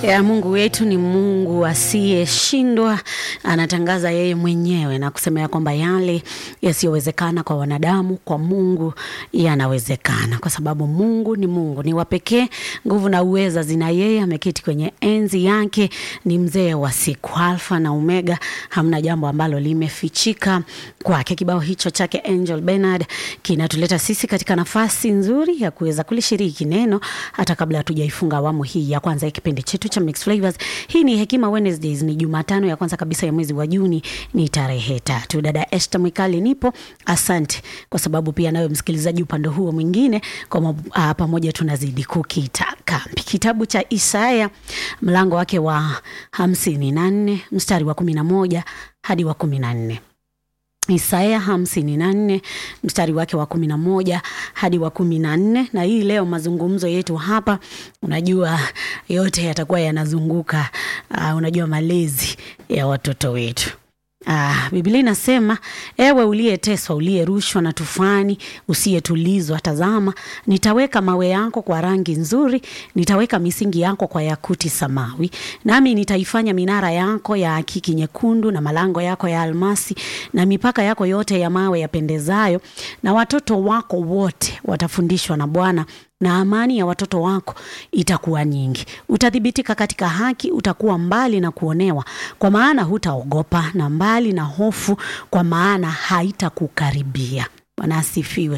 ya Mungu wetu ni Mungu asiyeshindwa. Anatangaza yeye mwenyewe na kusema ya kwamba yale yasiyowezekana kwa wanadamu, kwa Mungu yanawezekana, kwa sababu Mungu ni Mungu, ni wa pekee. Nguvu na uweza zina yeye, ameketi kwenye enzi yake, ni mzee wa siku, Alfa na Omega, hamna jambo ambalo limefichika kwake. Kibao hicho chake Angel Bernard kinatuleta sisi katika nafasi nzuri ya kuweza kulishiriki neno hata kabla hatujaifunga awamu hii ya kwanza ya kipindi chetu cha Mixed Flavors. Hii ni Hekima Wednesdays, ni Jumatano ya kwanza kabisa ya mwezi wa Juni, ni tarehe tatu. Dada Esther Mwikali nipo, asante kwa sababu pia nawe msikilizaji upande huo mwingine kwa uh, pamoja tunazidi kukita kambi. Kitabu cha Isaya mlango wake wa hamsini na nne mstari wa kumi na moja hadi wa kumi na nne. Isaya hamsini na nne mstari wake wa kumi na moja hadi wa kumi na nne. Na hii leo mazungumzo yetu hapa, unajua yote yatakuwa yanazunguka uh, unajua malezi ya watoto wetu. Ah, Biblia inasema ewe uliyeteswa, uliyerushwa na tufani, usiyetulizwa, tazama, nitaweka mawe yako kwa rangi nzuri, nitaweka misingi yako kwa yakuti samawi, nami nitaifanya minara yako ya akiki nyekundu, na malango yako ya almasi, na mipaka yako yote ya mawe yapendezayo, na watoto wako wote watafundishwa na Bwana na amani ya watoto wako itakuwa nyingi. Utathibitika katika haki, utakuwa mbali na kuonewa, kwa maana hutaogopa, na mbali na hofu, kwa maana haitakukaribia. Bwana asifiwe.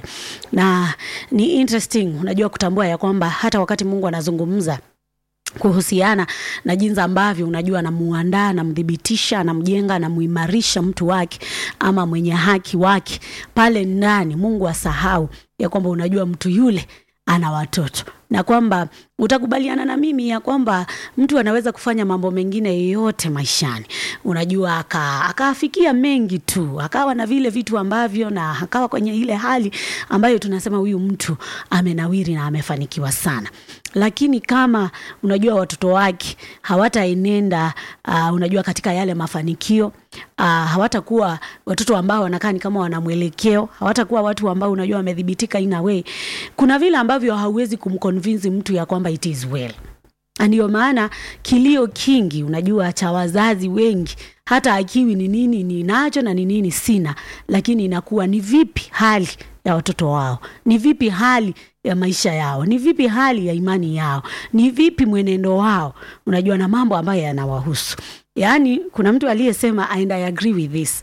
Na ni interesting, unajua kutambua ya kwamba hata wakati Mungu anazungumza kuhusiana na jinsi ambavyo unajua anamuandaa, anamthibitisha, anamjenga, anamuimarisha mtu wake ama mwenye haki wake pale ndani, Mungu asahau ya kwamba unajua mtu yule ana watoto na kwamba utakubaliana na mimi ya kwamba mtu anaweza kufanya mambo mengine yote maishani, unajua aka akaafikia mengi tu, akawa na vile vitu ambavyo, na akawa kwenye ile hali ambayo tunasema huyu mtu amenawiri na amefanikiwa sana, lakini kama unajua watoto wake hawataenenda uh, unajua katika yale mafanikio uh, hawatakuwa watoto ambao wanakaa ni kama wana mwelekeo, hawatakuwa watu ambao unajua wamedhibitika in a way. Kuna vile ambavyo hauwezi kumconvince mtu ya kwamba it is well. Ndio maana kilio kingi unajua cha wazazi wengi, hata akiwi ni nini ninacho na ni nini sina, lakini inakuwa ni vipi hali ya watoto wao, ni vipi hali ya maisha yao, ni vipi hali ya imani yao, ni vipi mwenendo wao, unajua na mambo ambayo yanawahusu. Yaani kuna mtu aliyesema and I agree with this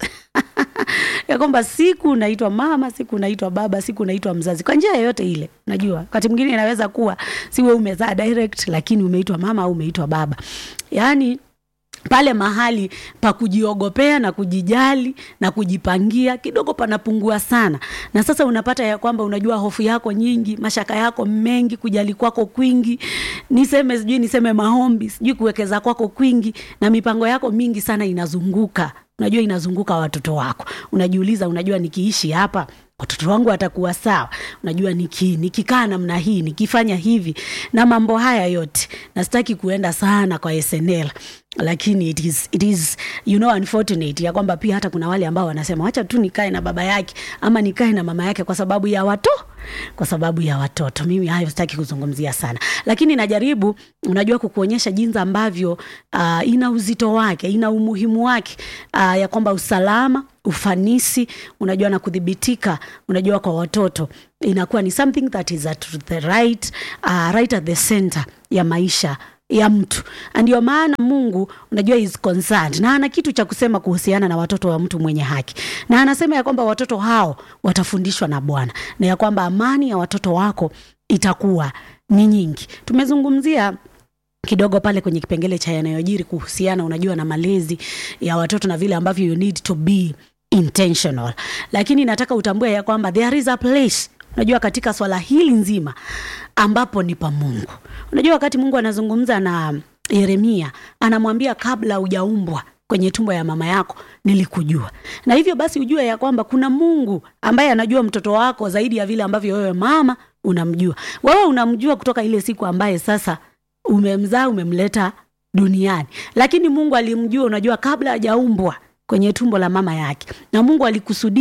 ya kwamba siku unaitwa mama, siku unaitwa baba, siku unaitwa mzazi kwa njia yoyote ile. Unajua wakati mwingine inaweza kuwa si wewe umezaa direct, lakini umeitwa mama au umeitwa baba, yaani pale mahali pa kujiogopea na kujijali na kujipangia kidogo panapungua sana, na sasa unapata ya kwamba unajua hofu yako nyingi, mashaka yako mengi, kujali kwako kwingi, niseme sijui niseme maombi, sijui kuwekeza kwako kwingi, na mipango yako mingi sana inazunguka unajua inazunguka watoto wako. Unajiuliza, unajua nikiishi hapa watoto wangu watakuwa sawa? Unajua niki, nikikaa namna hii nikifanya hivi na mambo haya yote, na sitaki kuenda sana kwa SNL lakini it is, it is, you know, unfortunate ya kwamba pia hata kuna wale ambao wanasema wacha tu nikae na baba yake ama nikae na mama yake kwa sababu ya watu kwa sababu ya watoto. Mimi hayo sitaki kuzungumzia sana, lakini najaribu unajua kukuonyesha jinsi ambavyo uh, ina uzito wake, ina umuhimu wake uh, ya kwamba usalama, ufanisi, unajua na kudhibitika, unajua kwa watoto inakuwa ni something that is at the right, uh, right at the center ya maisha ya mtu. Ndio maana Mungu unajua is concerned na ana kitu cha kusema kuhusiana na watoto wa mtu mwenye haki, na anasema ya kwamba watoto hao watafundishwa na Bwana na ya kwamba amani ya watoto wako itakuwa ni nyingi. Tumezungumzia kidogo pale kwenye kipengele cha yanayojiri kuhusiana unajua na malezi ya watoto na vile ambavyo you need to be intentional, lakini nataka utambue ya kwamba there is a place unajua katika swala hili nzima ambapo ni pa Mungu. Unajua wakati Mungu anazungumza na Yeremia anamwambia kabla hujaumbwa kwenye tumbo ya mama yako nilikujua, na hivyo basi ujue ya kwamba kuna Mungu ambaye anajua mtoto wako zaidi ya vile ambavyo wewe mama unamjua. Wewe unamjua kutoka ile siku ambaye sasa umemzaa umemleta duniani, lakini Mungu alimjua, unajua kabla hajaumbwa kwenye tumbo la mama yake, na Mungu alikusudia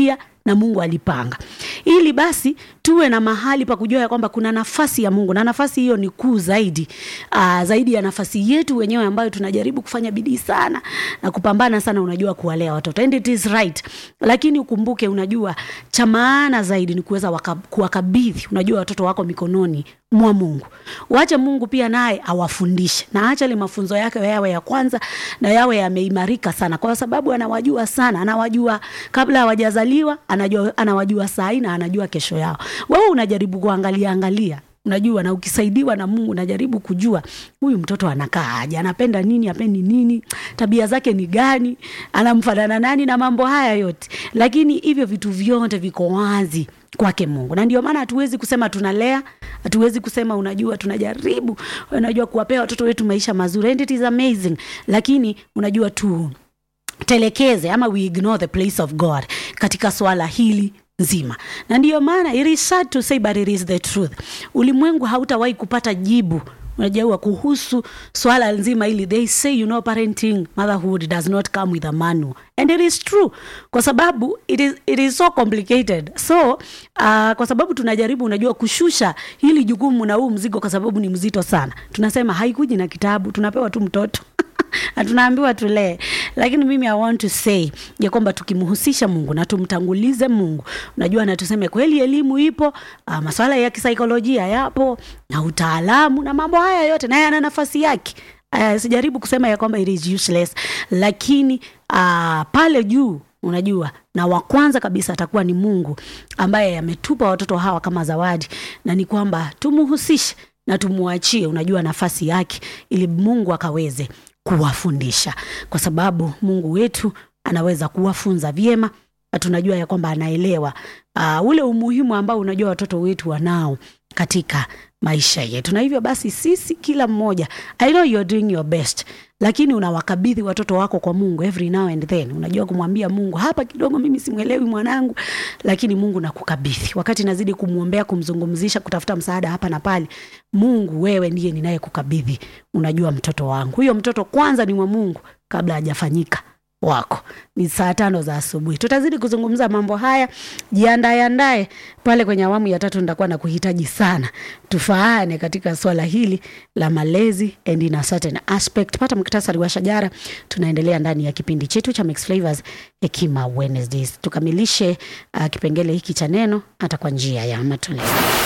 na Mungu alipanga, ili basi tuwe na mahali pa kujua ya kwamba kuna nafasi ya Mungu na nafasi hiyo ni kuu zaidi aa, zaidi ya nafasi yetu wenyewe ambayo tunajaribu kufanya bidii sana na kupambana sana, unajua kuwalea watoto and it is right, lakini ukumbuke, unajua cha maana zaidi ni kuweza waka- kuwakabidhi, unajua watoto wako mikononi mwa Mungu. Wache Mungu pia naye awafundishe na acha ile mafunzo yake yawe ya kwanza na yawe yameimarika sana, kwa sababu anawajua sana, anawajua kabla hawajazaliwa, anajua, anawajua saa hii na anajua kesho yao. Wewe unajaribu kuangalia angalia unajua na ukisaidiwa na Mungu unajaribu kujua huyu mtoto anakaa aje, anapenda nini, apendi nini, tabia zake ni gani, anamfanana nani na mambo haya yote, lakini hivyo vitu vyote viko wazi kwake Mungu, na ndio maana hatuwezi kusema tunalea, hatuwezi kusema unajua, tunajaribu unajua kuwapea watoto wetu maisha mazuri and it is amazing, lakini unajua tu telekeze ama we ignore the place of God katika swala hili nzima, na ndiyo maana it is sad to say but it is the truth. Ulimwengu hautawahi kupata jibu unajua kuhusu swala nzima hili. They say you know parenting motherhood does not come with a manual and it is true, kwa sababu it is, it is so complicated so uh, kwa sababu tunajaribu unajua kushusha hili jukumu na huu mzigo, kwa sababu ni mzito sana. Tunasema haikuji na kitabu, tunapewa tu mtoto na tunaambiwa tulee, lakini mimi I want to say ya kwamba tukimhusisha Mungu na tumtangulize Mungu, unajua, na tuseme kweli elimu ipo, uh, masuala ya kisaikolojia yapo na utaalamu na mambo haya yote, na yana nafasi yake. Uh, sijaribu kusema ya kwamba it is useless, lakini uh, pale juu unajua na wa kwanza kabisa atakuwa ni Mungu ambaye ametupa watoto hawa kama zawadi, na ni kwamba tumuhusishe na tumuachie, unajua, nafasi yake ili Mungu akaweze kuwafundisha, kwa sababu Mungu wetu anaweza kuwafunza vyema, na tunajua ya kwamba anaelewa uh, ule umuhimu ambao unajua watoto wetu wanao katika maisha yetu, na hivyo basi sisi kila mmoja, I know you're doing your best, lakini unawakabidhi watoto wako kwa Mungu every now and then. Unajua kumwambia Mungu, hapa kidogo mimi simwelewi mwanangu, lakini Mungu nakukabidhi. Wakati nazidi kumwombea, kumzungumzisha, kutafuta msaada hapa na pale, Mungu wewe ndiye ninayekukabidhi, unajua mtoto wangu. Huyo mtoto kwanza ni wa Mungu kabla hajafanyika wako. Ni saa tano za asubuhi, tutazidi kuzungumza mambo haya. Jiandae andae pale kwenye awamu ya tatu, nitakuwa na kuhitaji sana tufaane katika swala hili la malezi and in a certain aspect. Pata muktasari wa shajara, tunaendelea ndani ya kipindi chetu cha Mixed Flavors Hekima Wednesdays. Tukamilishe uh, kipengele hiki cha neno hata kwa njia ya matoleo.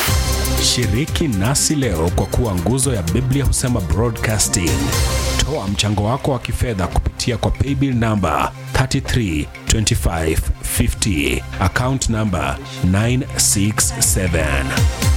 Shiriki nasi leo kwa kuwa nguzo ya Biblia husema broadcasting. Toa mchango wako wa kifedha kupitia kwa paybill namba 332550 account namba 967